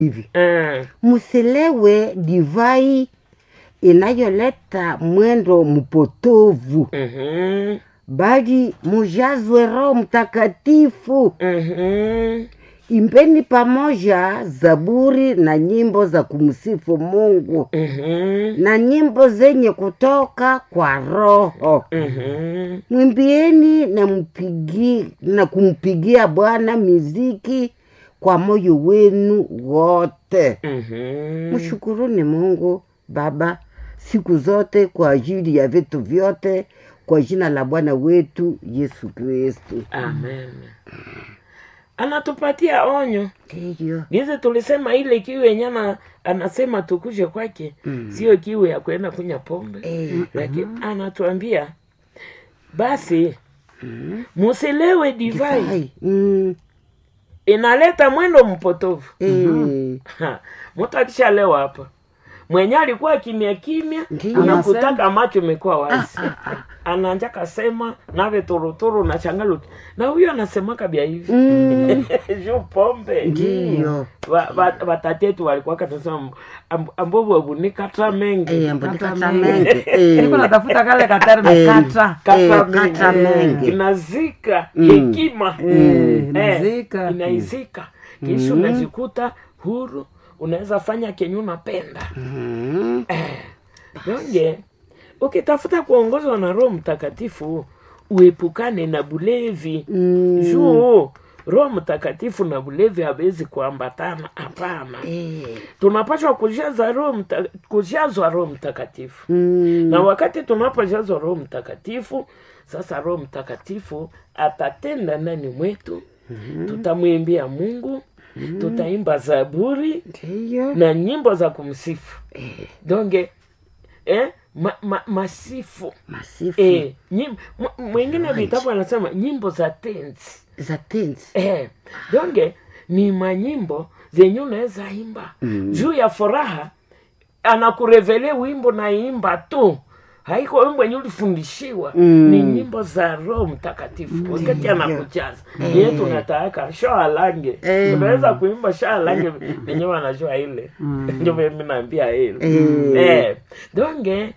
hivi Mm. msilewe divai inayoleta mwendo mpotovu Mhm. bali mujazwe roho mtakatifu Mhm. imbeni pamoja zaburi na nyimbo za kumsifu mungu Mhm. na nyimbo zenye kutoka kwa roho Mhm. mwimbieni na, mpigi, na kumpigia bwana miziki kwa moyo wenu wote Mhm. mshukuruni mungu baba siku zote kwa ajili ya vitu vyote kwa jina la bwana wetu yesu kristu Amen. Anatupatia onyo ndiyo gizi tulisema ile kiu yenye ana- anasema tukuje kwake sio kiu ya kwenda kunya pombe Eh, lakini anatuambia basi musilewe divai Ai, mm, inaleta mwendo mpotovu eh, Ha, mtu akishalewa hapa mwenye alikuwa kimya kimya Ndiyo. anakutaka macho imekuwa wazi anaanja kasema nave turuturu na changaluti na huyo anasemaka bya hivi mm, juu pombe ndiyo Wa- wa- watatetu walikuwa katasema ambovu abunikata mengi Eh, ambodikata Kata menge eh, niko natafuta kale katerme Eh. kata Kata eh, mengi. kata menge inazika hekima Eh, Eh, inazika. inaizika kisha unajikuta huru unaweza fanya kenye unapenda Mm, donge ukitafuta kuongozwa na roho mtakatifu uepukane na bulevi mm, juu roho mtakatifu na bulevi hawezi kuambatana hapana eh, tunapashwa kujaza roho mta, kujazwa roho mtakatifu mm, na wakati tunapojazwa roho mtakatifu sasa roho mtakatifu atatenda ndani mwetu tutamwimbia mungu tutaimba zaburi ndiyo na nyimbo za kumsifu donge eh, ma, ma, masifu masifu eh, nyim, m- mwingine vitabu anasema nyimbo za tenzi za tenzi eh, donge ni manyimbo zenye unaweza imba mm. juu ya furaha anakurevele wimbo na imba tu haiko wimbo wenye ulifundishiwa Mm. ni nyimbo za roho mtakatifu wakati anakujaza ye tunataka sho alange Eh. unaweza kuimba sho alange venye wanajua ile ndio mimi naambia ile Eh. eh. donge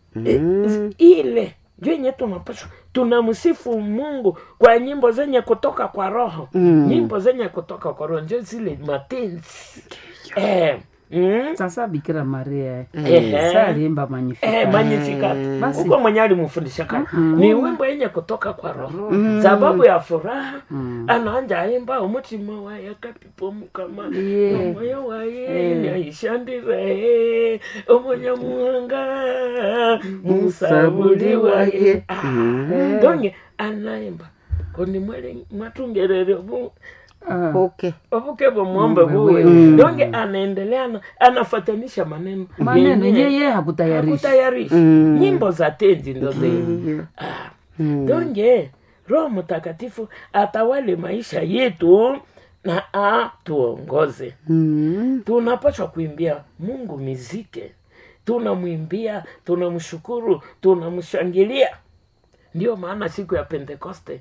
eh, ile ndio yenye tunapaswa tunamsifu mungu kwa nyimbo zenye kutoka kwa roho Mm. nyimbo zenye kutoka kwa roho ndio zile matenzi eh. mm. sasa bikira maria Ehe. sa aliimba magnificat Eh, magnificat Basi. huko mwenye alimfundisha kale ni wimbo yenye kutoka kwa roho sababu ya furaha anaanja aimba umutima waye kapipo mukama Yeah. omoyo waye naishandire omunyamuhanga musabuli waye Ah, donge anaimba koni mwele mwatungerere obu Ah, okay obuke bomwombe buwe donge anaendelea na- anafatanisha maneno maneno yenye- yeye hakutayarisha hakutayarisha Mm. nyimbo za tenzi ndo zenye ndiyo ah. Mm. donge roho mtakatifu atawale maisha yetu na atuongoze Mm, tunapaswa kuimbia mungu mizike tunamwimbia tunamshukuru tunamshangilia ndio maana siku ya pentekoste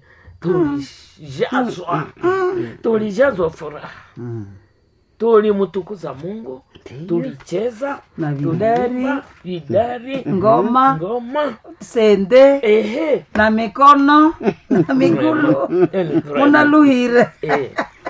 tulijazwa tulijazwa furaha tulimtukuza mungu tulicheza na vidari tuliimba vidari ngoma ngoma sende ehe na mikono na migulu Eh, ni furaha. munaluhire Eh,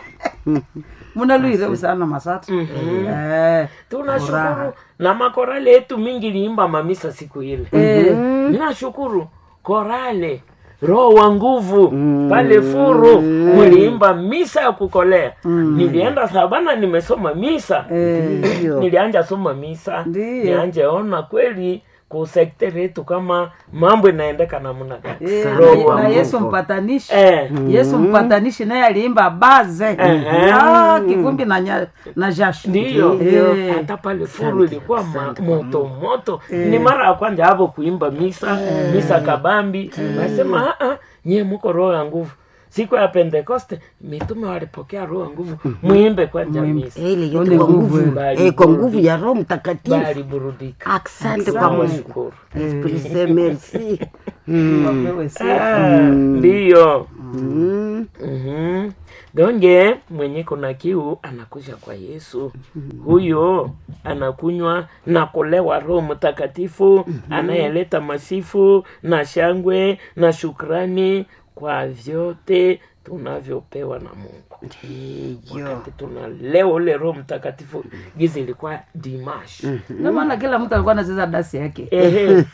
munaluhire usana masatu mhm. Eh, tunashukuru Furaha. na makorale yetu mingi liimba mamisa siku ile eh, ninashukuru korale roho wa nguvu pale furu muliimba misa ya kukolea nilienda sabana nimesoma misa eh, ndiyo nilianja soma misa Ndiyo. nianje ona kweli kusekter yetu kama mambo inaendeka namna gani eh, Roho wa na Mungu. yesu mpatanishi eh, yesu mpatanishi naye aliimba baze Ehe. Ah, kivumbi na, nya- na jasho ndiyo Eh, hata pale furu ilikuwa ma, moto moto ni mara ya kwanza hapo kuimba misa misa kabambi nasema "Ah, ah, nyie muko roho ya nguvu siku ya pentekoste mitume walipokea roho ya nguvu muimbe kwanja misa ile yote Ole kwa nguvu, nguvu eh. eh, kwa nguvu ya roho mtakatifu baliburudika asante kwa mungu washukuru Esprit Saint, merci wapewe sifa. Ah, ndiyo Mm. Mhm. donge mwenye kuna kiu anakuja kwa yesu huyo anakunywa na kulewa roho mtakatifu anayeleta masifu na shangwe na shukrani kwa vyote tunavyopewa na mungu ndiyo wakati tunalewa ule roho mtakatifu gizi ilikuwa dimash ndio maana kila mtu alikuwa anacheza dasi yake Ehe.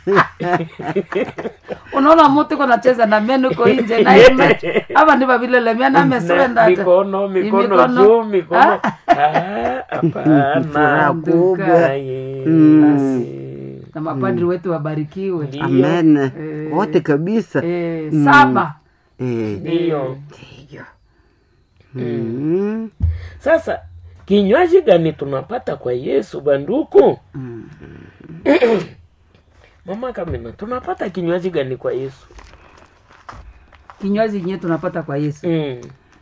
unaona mtu iko nacheza na meno iko nje na ime hapa ndivyo vile lemia na Na ameswenda hata. mikono mikono Mikono. juu mikono Ah, hapana furaha kubwa Aye, Mm. basi. na mapadri wetu wabarikiwe Ndiyo, amen Eh. wote kabisa eh, saba Eh, ndiyo ndiyo Mm. sasa kinywaji gani tunapata kwa yesu banduku mama kamina tunapata kinywaji gani kwa yesu kinywaji yenyewe tunapata kwa yesu mm.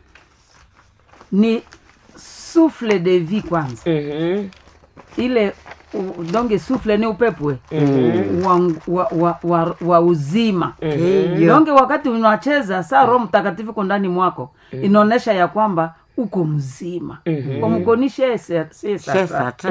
ni souffle de vie kwanza Mhm. ile u- donge souffle ni upepwe Mhm. wa, wa, wa, wa, wa uzima Ndiyo. donge wakati unacheza saa roho mtakatifu ko ndani mwako inaonyesha ya kwamba uko mzima Mhm. umkonishe Sasa ta.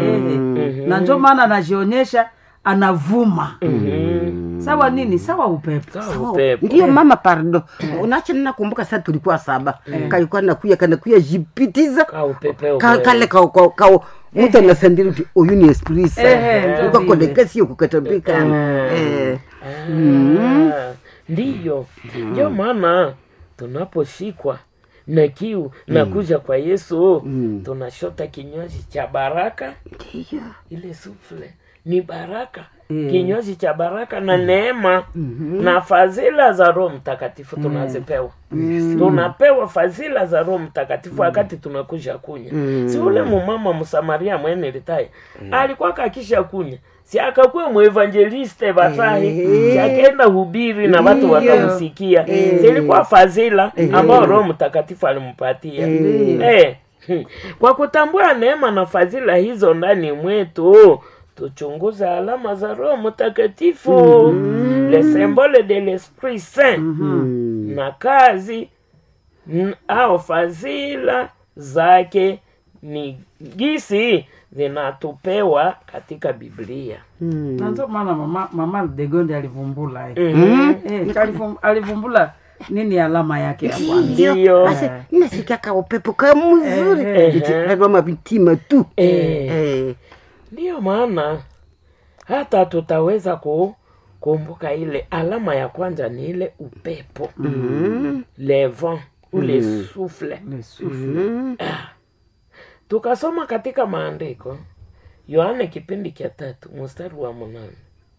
na njo maana anajionyesha anavuma Mhm. sawa nini sawa upepo Sawa, Sawa. upepo. ndiyo mama pardo unacho nakumbuka saa tulikuwa saba kalikuwa nakuya kanakuya jipitiza Ka upepeo Ka- kweli. kale ka ka- ka- mtu anasandiri uti uyu ni esprisa Ehe, ndio vile. ukakonekasio kukatambika Eh. Ah, ndiyo ndio maana tunaposhikwa na kiu na kuja kwa yesu Mm. tunashota kinywaji cha baraka Ndiyo. ile sufle ni baraka Mm. kinywaji cha baraka na neema na fadhila za roho mtakatifu tunazipewa tunapewa fadhila za roho mtakatifu wakati tunakuja kunya si ule mumama msamaria mwene litaye alikuwa kakisha kunya si akakuwa muevangeliste batahi si akaenda hubiri na watu Ndiyo. wakamsikia si ilikuwa fadhila ambao roho mtakatifu alimpatia Eh, hmm. kwa kutambua neema na fadhila hizo ndani mwetu tuchunguze alama za roho mtakatifu le symbole de l'esprit saint Mm. na kazi n- au fadhila zake ni gisi zinatupewa katika biblia Mm. na ndio maana mama, mama degonde alivumbula eh. Mhm. Eh, alivum- alivumbula nini alama yake ya kwanza Ndiyo. Basi, nasikia ka upepo ka mzuri Eh, ichikadwama vitima tu Eh. Eh. ndiyo maana hata tutaweza kukumbuka ile alama ya kwanza ni ile upepo Mm. le vent ule sufle Le souffle. Mm. tukasoma katika maandiko yohane kipindi cha tatu mstari wa munane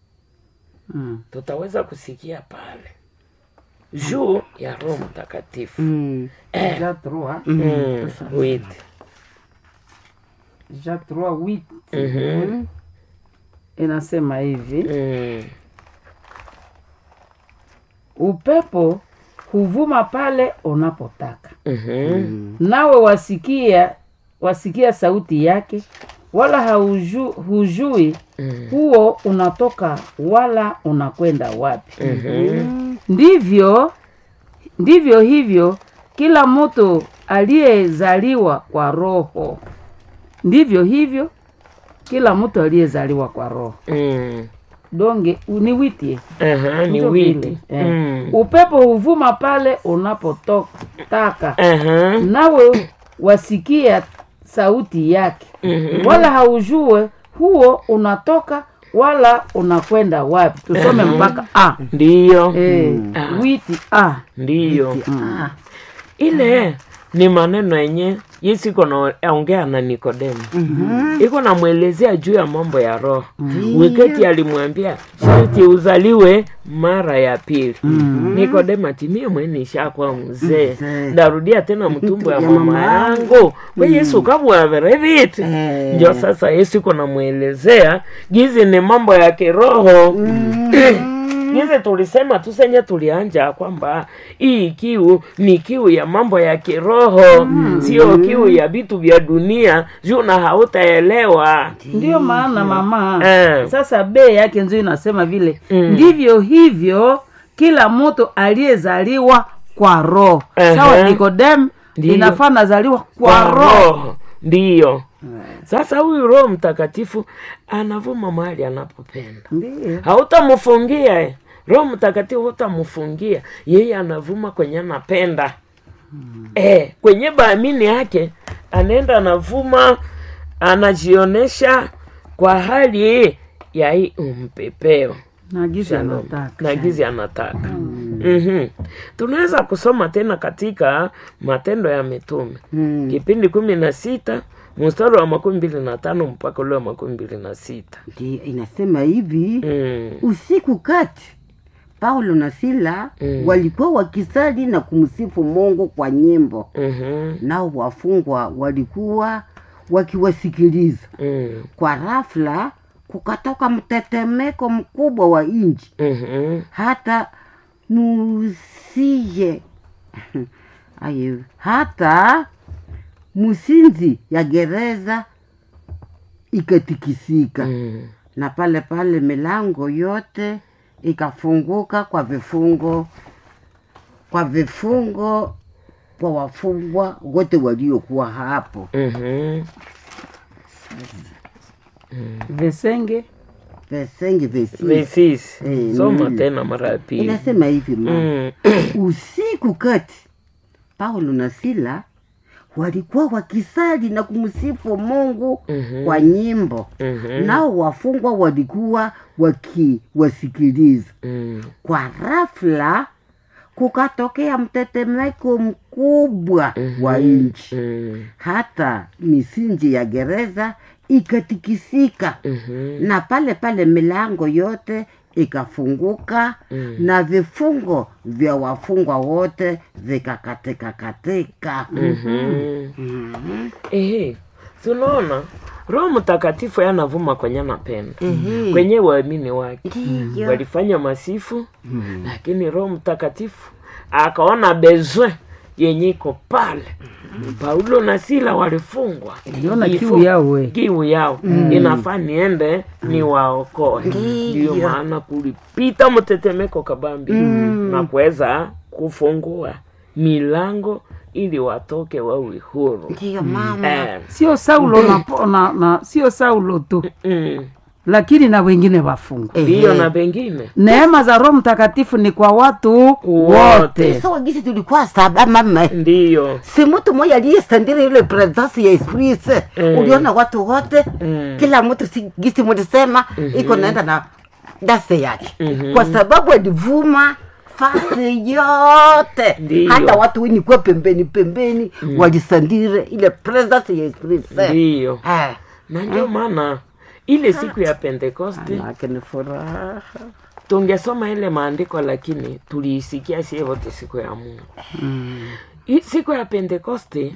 Mm. tutaweza kusikia pale juu ya roho mtakatifu Mm. Ja trois, Mm, wait. ja trois, huit. Mhm. inasema hivi Mm. upepo huvuma pale unapotaka Mhm. nawe wasikia wasikia sauti yake wala hauju, hujui Mm. huo unatoka wala unakwenda wapi Mhm. ndivyo ndivyo hivyo kila mtu aliyezaliwa kwa roho ndivyo hivyo kila mtu aliyezaliwa kwa roho Mm. donge niwitie Aha, ni Ndio witi vile, eh. Mm. upepo huvuma pale unapotaka Aha. nawe wasikia sauti yake Mhm. wala haujue huo unatoka wala unakwenda wapi tusome mpaka a ndiyo Eh, witi a ndiyo Ah. ile ni maneno yenye yesu iko naongea na nikodemo iko namwelezea juu ya mambo ya roho weketi alimwambia sharti uzaliwe mara ya pili nikodemo atimie mwenishakuwa mzee Mzee. ndarudia tena mtumbo ya Ya mama mama yangu we yesu kabwavere viti Eh. ndio sasa yesu iko namwelezea gizi ni mambo ya kiroho gizi tulisema tusenye tulianja kwamba hii kiu ni kiu ya mambo ya kiroho sio kiu ya vitu vya dunia juu na hautaelewa ndiyo maana mama Eh. sasa bei yake nzio inasema vile ndivyo hivyo kila mtu aliyezaliwa kwa roho Ehe. sawa nikodem Ndiyo. inafaa nazaliwa kwa roho ndiyo sasa huyu roho mtakatifu anavuma mahali anapopenda Ndiyo. hautamfungia eh. roho mtakatifu hutamfungia yeye anavuma kwenye anapenda eh, kwenye baamini yake anaenda anavuma anajionesha kwa hali ya hii umpepeo na gizi Shalom. anataka na gizi anataka mm-hmm. tunaweza kusoma tena katika matendo ya mitume Mm. kipindi kumi na sita mstari wa makumi mbili na tano mpaka ule wa makumi mbili na sita Ndiyo, inasema hivi mm. usiku kati paulo na sila Mm. walikuwa wakisali na kumsifu mungu kwa nyimbo mm-hmm. nao wafungwa walikuwa wakiwasikiliza mm. kwa rafla kukatoka mtetemeko mkubwa wa nchi mm-hmm. hata musije aye hata musinzi ya gereza ikatikisika mm. na pale pale milango yote ikafunguka kwa vifungo kwa vifungo kwa wafungwa wote waliokuwa hapo mm-hmm. vesenge vesenge vesi vesisi Eh, soma mm. tena mara ya pili inasema hivi ma mm. usiku kati paulo na sila walikuwa wakisali na kumsifu mungu Mhm. kwa nyimbo Mhm. nao wafungwa walikuwa wakiwasikiliza mm. kwa rafla kukatokea mtetemeko mkubwa wa nchi mm. hata misinji ya gereza ikatikisika mm-hmm. na pale pale milango yote ikafunguka Mm. na vifungo vya wafungwa wote vikakatika katika mm-hmm. Ehe, tunaona roho mtakatifu yanavuma kwenye napenda Ehe. kwenye waamini wake Ndiyo. walifanya masifu lakini roho mtakatifu akaona bezwe yenye iko pale paulo na sila walifungwa Aliona Ifo- kiu yao we. kiu yao inafaa niende niwaokoe ndiyo maana kulipita mtetemeko kabambi na kuweza kufungua milango ili watoke wawe huru ndiyo mama eh, sio saulo na, po- na, na sio saulo tu mm, lakini na wengine wafungwa ndiyo na pengine neema za roho mtakatifu ni kwa watu wote so gisi tulikuwa saba mama ndiyo si mtu mmoja aliyestandiri ile presence ya esprit Mm. uliona watu wote Mm. kila mtu si, gisi mulisema iko naenda na dase yake Mhm. kwa sababu alivuma fasi yote Ndiyo. hata watu wenye kuwa pembeni pembeni walisandire ile presence ya esprit ndiyo Eh. na ndio maana ile siku ya pentekoste Manake ni furaha tungesoma ile maandiko lakini tuliisikia sie wote siku ya mungu Hii siku ya pentekoste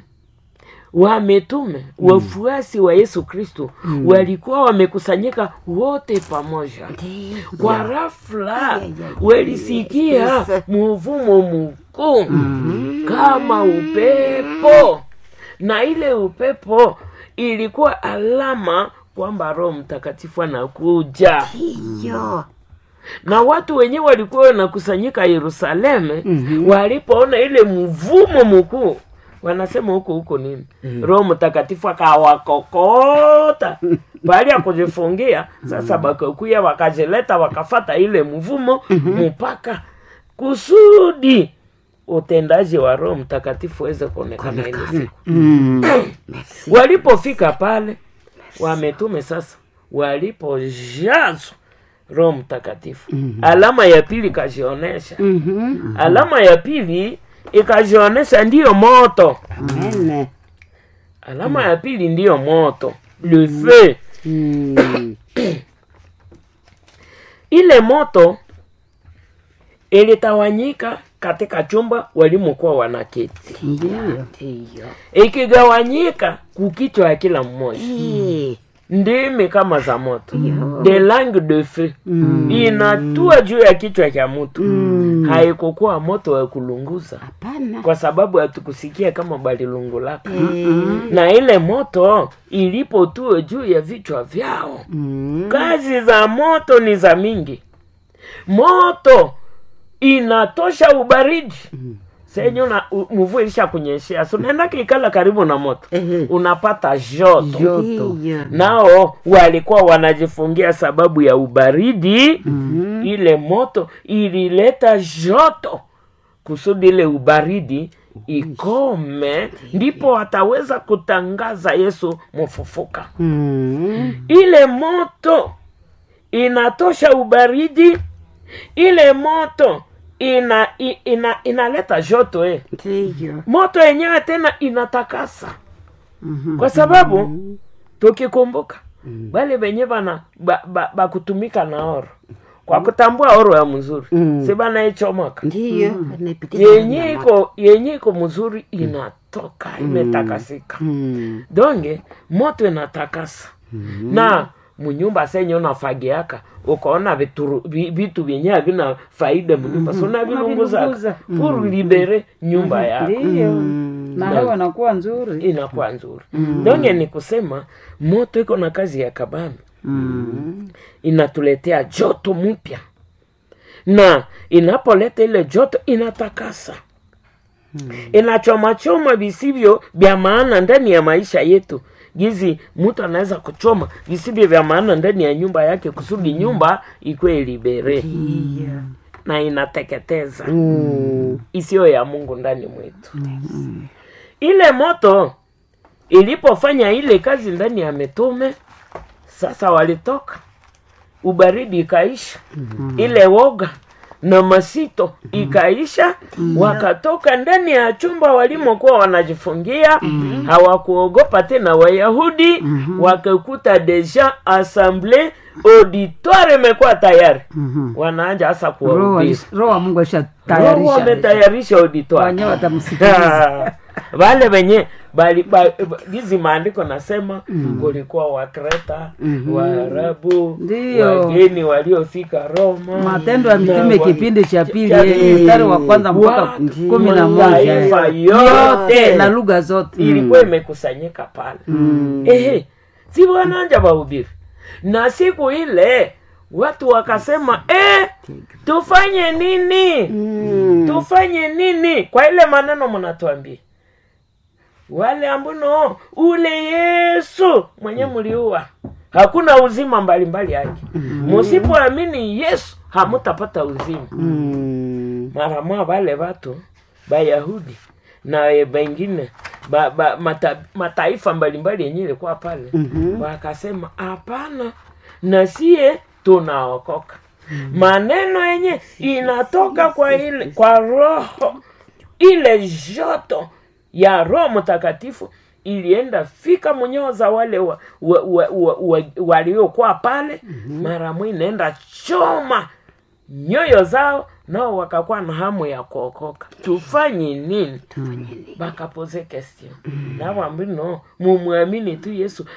wametume wafuasi wa yesu kristo walikuwa wamekusanyika wote pamoja kwa rafla walisikia muvumo mkuu kama upepo na ile upepo ilikuwa alama kwamba roho mtakatifu anakuja hiyo na watu wenyewe walikuwa wanakusanyika yerusalemu walipoona ile mvumo mkuu wanasema huko huko nini roho mtakatifu akawakokota baada ya kujifungia sasa bakakuya wakajileta wakafata ile mvumo mpaka kusudi utendaji wa roho mtakatifu weze kuonekana ile siku mm. walipofika pale wametume sasa walipojazwa roho mtakatifu alama ya pili ikajionesha Mhm. alama ya pili ikajionesha ndiyo moto Amen. alama ya pili ndiyo moto le feu Mm. ile moto ilitawanyika katika chumba walimokuwa wanaketi Ndiyo. Ndiyo. ikigawanyika kukichwa ya kila mmoja Eh. ndimi kama za moto de langue de feu inatua juu ya kichwa cha mtu haikukuwa moto wa kulunguza Hapana. kwa sababu hatukusikia kama balilungulaka na ile moto ilipotua juu ya vichwa vyao Mm. kazi za moto ni za mingi moto inatosha ubaridi senye una u- mvua ilisha kunyeshea so unaenda kikala karibu na moto Ehe. unapata joto joto Ndiyo. nao walikuwa wanajifungia sababu ya ubaridi mm-hmm. ile moto ilileta joto kusudi ile ubaridi ikome ndipo wataweza kutangaza yesu mfufuka Mm. ile moto inatosha ubaridi ile moto ina, i- ina inaleta joto eh. Ndiyo. moto yenyewe tena inatakasa kwa sababu tukikumbuka wale wenye bana ba, ba, bakutumika na oro kwa kutambua oro ya mzuri Mm. si banaichomoka Ndiyo. Anapitisha yenye nyama. iko yenye iko mzuri inatoka imetakasika Mm. donge moto inatakasa na munyumba senye unafagiaka ukaona vituru- vi- vitu vyenye havina faida munyumba so unavilunguza Unavilunguza. pour libere nyumba yako ndiyo na hewa inakuwa nzuri inakuwa nzuri donge ni kusema moto iko na kazi ya kabambi Mm. inatuletea joto mpya na inapoleta ile joto inatakasa inachomachoma visivyo vya maana ndani ya maisha yetu gizi mtu anaweza kuchoma visivyo vya maana ndani ya nyumba yake kusudi nyumba ikwe libere Ndiyo. na inateketeza Mm. isiyo ya mungu ndani mwetu ile moto ilipofanya ile kazi ndani ya mitume sasa walitoka ubaridi ikaisha ile woga na masito ikaisha wakatoka ndani ya chumba walimokuwa wanajifungia hawakuogopa tena wayahudi wakakuta deja assemble auditoire imekuwa tayari wanaanja hasa roho kuwahubiri alis- roho wa mungu Roho ashatayarisha wametayarisha auditoire wenyewe watamsikiliza wale wenye bali ba- ba- hizi maandiko nasema kulikuwa wakreta waarabu Ndiyo. wageni waliofika roma matendo ya na mitume wa- kipindi cha pili cha- eh, mstari wa kwanza mpaka Watu, kumi na moja mataifa eh. yote na lugha zote ilikuwa imekusanyika pale ehe si wananja wahubiri na siku ile watu wakasema eh, tufanye nini Mm. tufanye nini kwa ile maneno mnatuambia wale ambuno ule yesu mwenye mliua hakuna uzima mbalimbali yake musipoamini yesu hamutapata uzima Mm. mara mwa wale watu bayahudi na e, bengine ba, ba, mata, mataifa mbalimbali yenye ilikuwa pale Mhm. wakasema hapana na sie tunaokoka maneno yenye inatoka kwa ile kwa roho ile joto ya roho mtakatifu ilienda fika mwenyewe za wale wa, wa, wa, wa, wa, waliokuwa pale mara mwi inaenda choma nyoyo zao nao wakakuwa na hamu ya kuokoka tufanye nini bakapoze question nawambino mumwamini tu yesu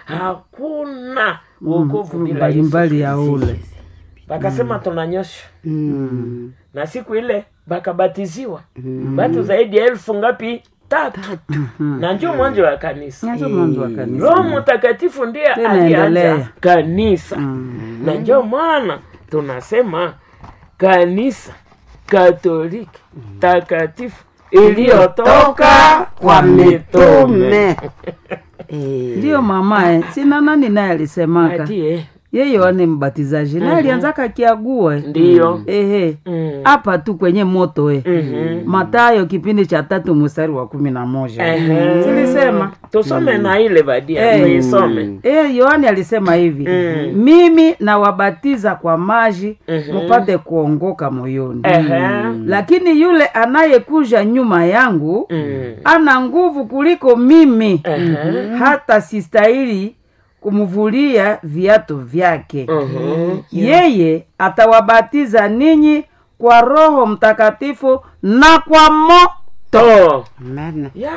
hakuna wokovu bila yesu mbalimbali ya ule bakasema tunanyosha Mm. na siku ile bakabatiziwa batu zaidi ya elfu ngapi tatu na njo mwanzo wa kanisa nyanzo mwanzo wa kanisa roho mtakatifu ndiye Tena alianza endelea. kanisa na njo maana tunasema kanisa katoliki takatifu iliyotoka kwa mitume Tume. Eh. ndiyo mama eh. sina nani naye alisemaka atie yeye Yohane Mbatizaji naye alianzaka kiague ndiyo ehe Mm. hapa tu kwenye moto eh. Mhm. Matayo kipindi cha tatu mstari wa kumi na moja Ehe. silisema tusome na ile badia Eh. tuisome Eh, Yohane alisema hivi Mm. mimi nawabatiza kwa maji Mhm. mupate kuongoka moyoni Ehe. lakini yule anayekuja nyuma yangu Mm. ana nguvu kuliko mimi Ehe. hata sistahili kumvulia viatu vyake Mhm. yeye atawabatiza ninyi kwa roho mtakatifu na kwa moto to Maana. ya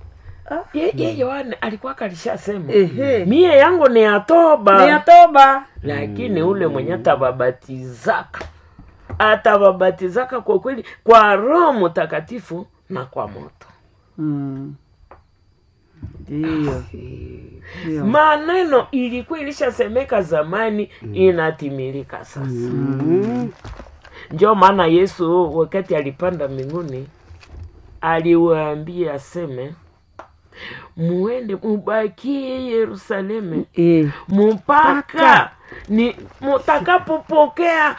ye, ye yohane alikuwa kalishasema Ehe. mie yangu ni ya toba ni ya toba lakini ule mwenye atawabatizaka atawabatizaka kwa kweli kwa roho mtakatifu na kwa moto Mm. ndiyo Ndiyo. maneno ilikuwa ilishasemeka zamani inatimilika sasa Mm. njo maana yesu wakati alipanda mbinguni aliwaambia aseme muende mubakie yerusalemu Eh, mpaka ni mutakapopokea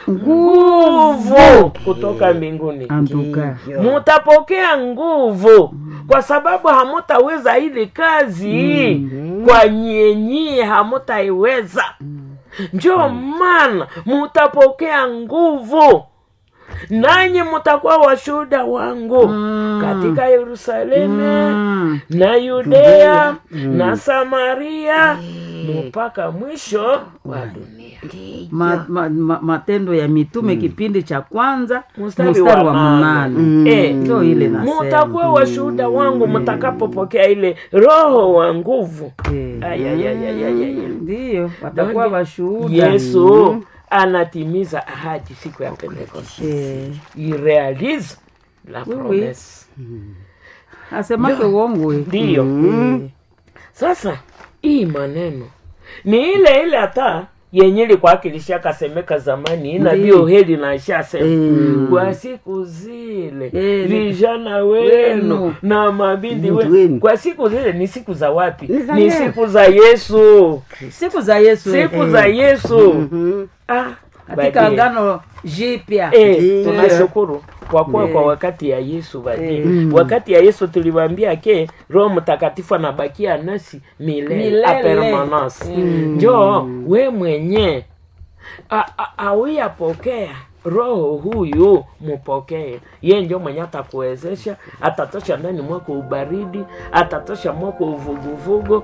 nguvu kutoka mbinguni antuka mutapokea nguvu kwa sababu hamutaweza ile kazi kwa nyenyie hamutaiweza njo maana mutapokea nguvu nanyi mutakuwa washuhuda wangu katika yerusalemu Mm. na yudea na samaria mpaka mwisho wa dunia ma, ma, ma, matendo ya mitume kipindi cha kwanza Mstari mstari wa wa nane. mnane Eh, ndio ile nasema mutakuwa washuhuda wangu mtakapopokea ile roho wa nguvu Eh. Ay, ay, ay, ay, ay, ay. ndiyo watakuwa Donge, washuhuda yesu anatimiza ahadi siku ya pentekoste Eh, il réalise la Oui, oui. promesse asemake uongo eh. ndiyo Eh, sasa hii maneno ni ile ile hata yenye ilikuwa kilishakasemeka zamani nabii Ndiyo. oheli naishasema Mm. kwa siku zile Eh, vijana wenu wenu. na mabindi Binti wenu wenu. kwa siku zile ni siku za wapi Ni za ni leo. siku za yesu siku za yesu eh. siku za yesu Mhm. ah, katika badie. agano jipya Eh, Ndiyo. tunashukuru kwa kuwa Eh. kwa wakati ya yesu badie Eh. wakati ya yesu tuliwaambia ke roho mtakatifu anabakia nasi milele, Milele. a permanence njo we mwenye a- a- awiyapokea roho huyu mupokee ye njo mwenye atakuwezesha atatosha ndani mwako ubaridi atatosha mwako uvuguvugu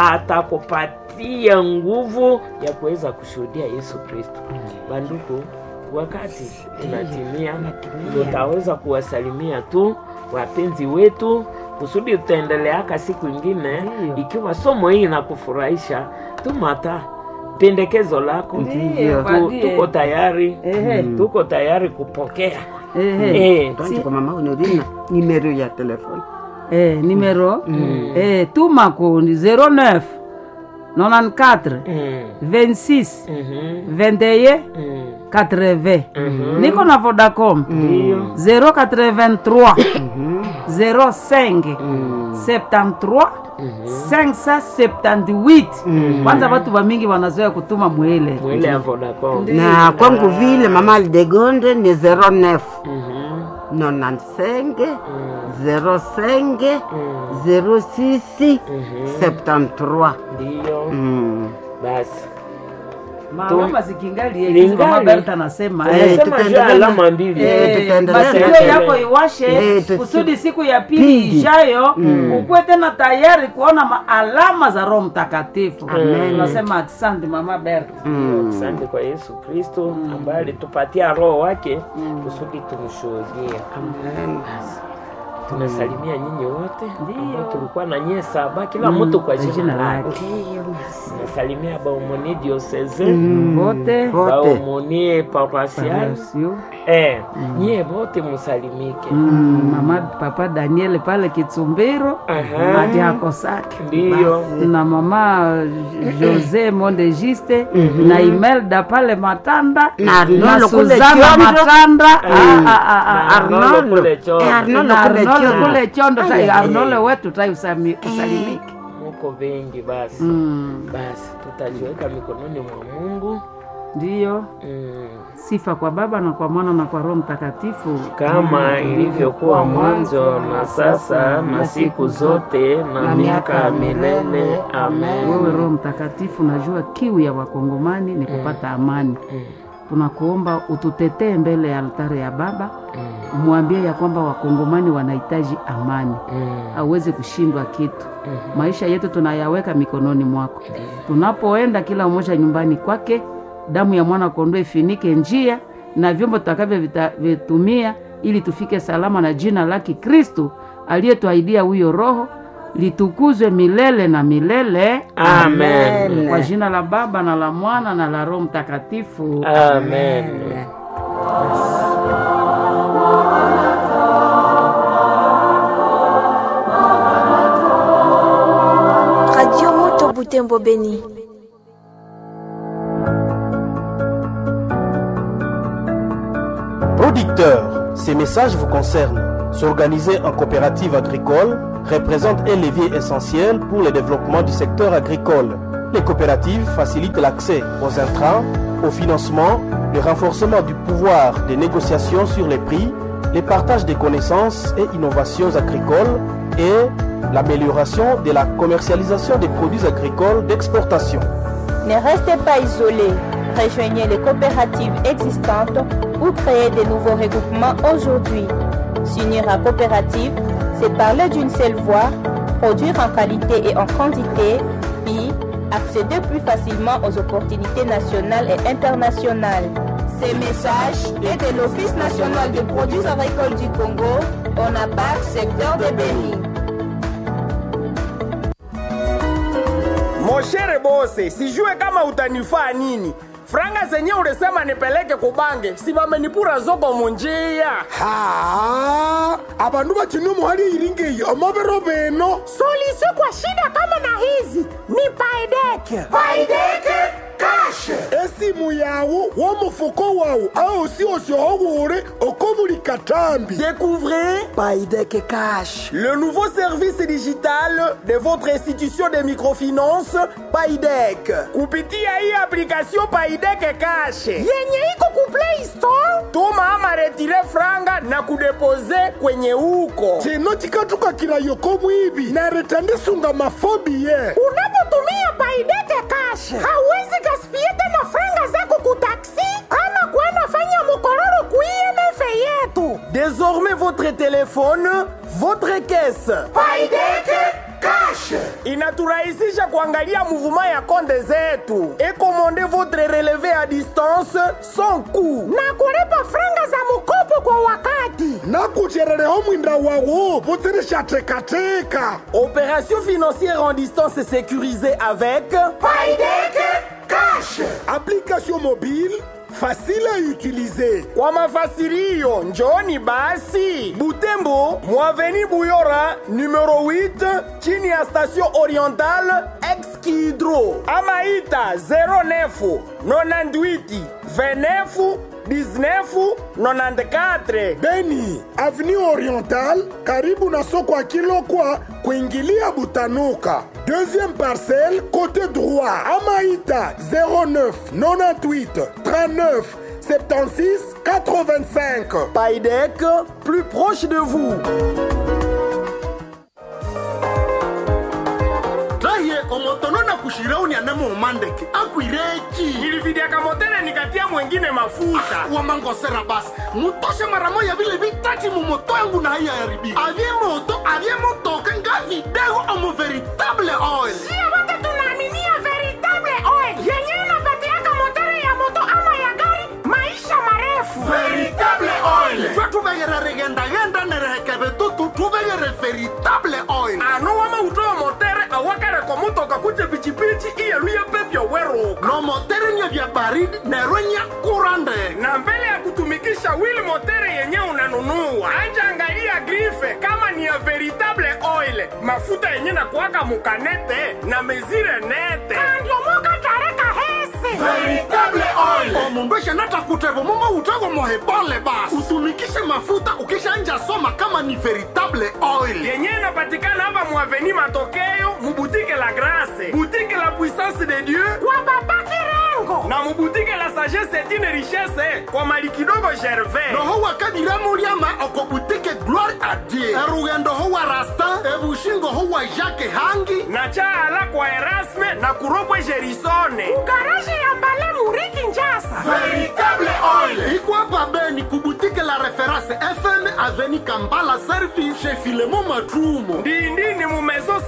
atakupatia nguvu ya kuweza kushuhudia yesu kristo banduku wakati unatimia tutaweza kuwasalimia tu wapenzi wetu kusudi tutaendeleaka siku ingine Ndiyo. ikiwa somo hii inakufurahisha tumata pendekezo lako Ndiyo, Tu- badie. tuko tayari Ehe. tuko tayari kupokea Ehe. Eh, Tuanze kwa mama honorina nimero ya telefone Eh, numero eh, tuma ku 09 94 mm, 26 mhm, 21 mm, 80 mhm. niko na vodacom Ndiyo. 083 05 73 578 kwanza watu vamingi wanazoea kutuma mwele mwile ya vodacom na kwangu vile mama aldegonde ni 09 Mhm, 95 mm, 05 mm, 06 mhm. 73 ndiyo Mm. basi mama zikingali Lingali. mama Berta anasema Eh, eh, Nasema juu tutaendelea na- alama mbili Eh, Eh, tutaendelea masikio na- yako iwashe Eh, tusi- kusudi siku ya pili Pili. ijayo ukuwe tena tayari kuona maalama za roho mtakatifu tunasema asante mama Berta asante kwa yesu kristo ambaye alitupatia roho wake kusudi tumshuhudie tunasalimia nyinyi wote ambao tulikuwa na nyie saba kila mtu kwa jina jina lake lake tunasalimia baumoni dioseze wote Wote. baumoni paroisial Sio? eh, nyie wote musalimike Mm, mama papa daniel pale kitsumbiro Aha. hadi akosake ndiyo na mama jose mondegiste na imelda pale matanda Na Arnolo kule suzana Kiondo. matanda Ah, ah, ah, ah. Na Arnolo Arnolo. kule Chondo. Eh, Arnolo Na kule Arnolo Chondo. kule chondo Ay, tai ay, ay. arnolo wetu tai usami- usalimike muko vengi basi Mm, basi tutajiweka mikononi mwa mungu ndiyo mm. sifa kwa baba na kwa mwana na kwa roho mtakatifu kama ilivyokuwa mwanzo na sasa na siku zote na miaka ya milele amen wewe roho mtakatifu najua kiu ya wakongomani ni kupata amani Mm, tunakuomba ututetee mbele ya altare ya baba mm, umwambie ya kwamba wakongomani wanahitaji amani mm, hauwezi kushindwa kitu mm. maisha yetu tunayaweka mikononi mwako tunapoenda kila mmoja nyumbani kwake damu ya mwana kondoo ifinike njia na vyombo tutakavyovitumia ili tufike salama na jina lake kristu aliyetuahidia huyo roho litukuzwe milele na milele amen kwa jina la baba na la mwana na la roho mtakatifu amen Radio Moto Butembo Beni. Producteur, ces messages vous concernent. S'organiser en coopérative agricole représente un levier essentiel pour le développement du secteur agricole. Les coopératives facilitent l'accès aux intrants, au financement, le renforcement du pouvoir de négociation sur les prix, le partage des connaissances et innovations agricoles et l'amélioration de la commercialisation des produits agricoles d'exportation. Ne restez pas isolés. Rejoignez les coopératives existantes ou créez de nouveaux regroupements aujourd'hui. S'unir à coopérative, c'est parler d'une seule voix, produire en qualité et en quantité, puis accéder plus facilement aux opportunités nationales et internationales. Ces messages est de l'Office national des produits agricoles du Congo, ONAPAC, secteur de Béni. Moshere bose, sijue kama utanifaa nini. Franga zenye ulisema nipeleke kubange, si bamenipura zoko munjia. ha abantu bakina umuhari iringiyi amabero beno Suluhisho kwa shida kama na hizi ni Paideke. Paideke kashe. esimu yawu w'omufuko wawu aosi osiohowure oko buli katambi Découvrez Paideke Cash, le nouveau service digital de votre institution de microfinance Paidek. Kupitia hii application Paideke Cash yenye iko ku Play Store, tuma ama retire franga na kudepose kwenye huko. kino kikatukakila yoko bwibi nareta ndisunga mafobi ye Unapotumia Paideke Cash, hauwezi gaspie tena franga zako ku taxi ama kwenda fanya mukororo ku IMF yetu. Désormais votre téléphone, votre caisse. Paideke Cash inaturahisisha kuangalia mouvement ya konde zetu et commander votre relevé à distance sans coût na kulipa franga za mkopo kwa wakati. nakucherereho mwinda wawu buzirishatekateka Opération financière en distance sécurisée avec Paideke Cash. application mobile facile à utiliser Kwa mafasirio njoni basi Butembo, Mwaveni Buyora, numero 8, chini ya station orientale Ex-Kidro. Ama ita 09 98 29 19 94. beni avenue orientale karibu na soko ya kilokwa kuingilia butanuka deuxième parcelle côté droit amaita 09 98 39 76 85 Paidec, plus proche de vous. raye omotono na kushirauni anamo umandeke akwireki Nilividiaka motele nikatia mwengine mafuta. wamangosera basi mutoshe mara moya vile vitati mumoto yangu na haiya yaribi avye moto avye motoka nga vidego omo veritable oil Sio wote tunaaminia veritable oil yenye inapatiaka motori ya moto ama ya gari maisha marefu. veritable oil twe tuvegere rigendagenda nerehekeve tutu tuvegere veritable oil ano wama utoyo motere awakareko mutoka kuje pichipichi iyeluye pepyo weruka no moteri nye vya baridi nerwe nya kurande na mbele ya kutumikisha wili motere yenye unanunua anja angalia grife kama ni ya veritable oil mafuta yenye na kuwaka mukanete na mezire nete kandiomoka tareka hese veritable oil omundu eshanata kutevo mumo utego mohebole basi utumikishe mafuta ukishanja soma kama ni veritable oil yenye inapatikana hapa muaveni matokeo mubutike la grase butike la puissance de dieu kwa baba kirengo na mubutike la sagesse etine richesse kwa mali kidogo gervais noho wakadiramuliama okobutike gloire a dieu erugendo ho wa rastin ebushingo ho wa jacke hangi na chaala kwa erasme na kuropwe gerisone kugaraje ya mbale muriki njasa veritable oil ikwapa beni kubutike la reference fm aveni kambala service chez filemo matrumo ndindini mumezo